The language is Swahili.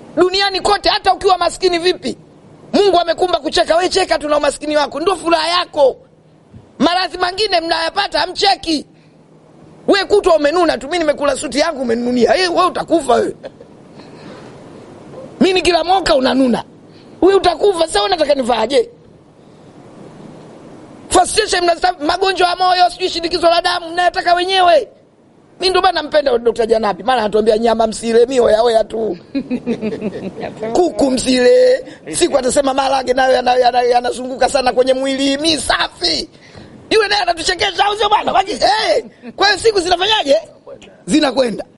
duniani kote, hata ukiwa maskini vipi. Mungu amekumba kucheka, we cheka, tuna umaskini wako, ndio furaha yako. Maradhi mengine mnayapata hamcheki, we kutwa umenuna tu. Mi nimekula suti yangu umenunia, hey, we utakufa we. Mi ni kila mwaka unanuna, we utakufa. Sasa unataka nifaaje? Frustration, mna magonjwa ya moyo, sijui shinikizo la damu, mnayataka wenyewe. Mi ndo bana nampenda Dr. Janabi, maana anatuambia nyama msile, mioyaoya tu kuku msile. Siku atasema marage nayo yanazunguka sana kwenye mwili, mi safi yule naye anatuchekesha, au sio bwana? Hey, kwa hiyo siku zinafanyaje? Zinakwenda.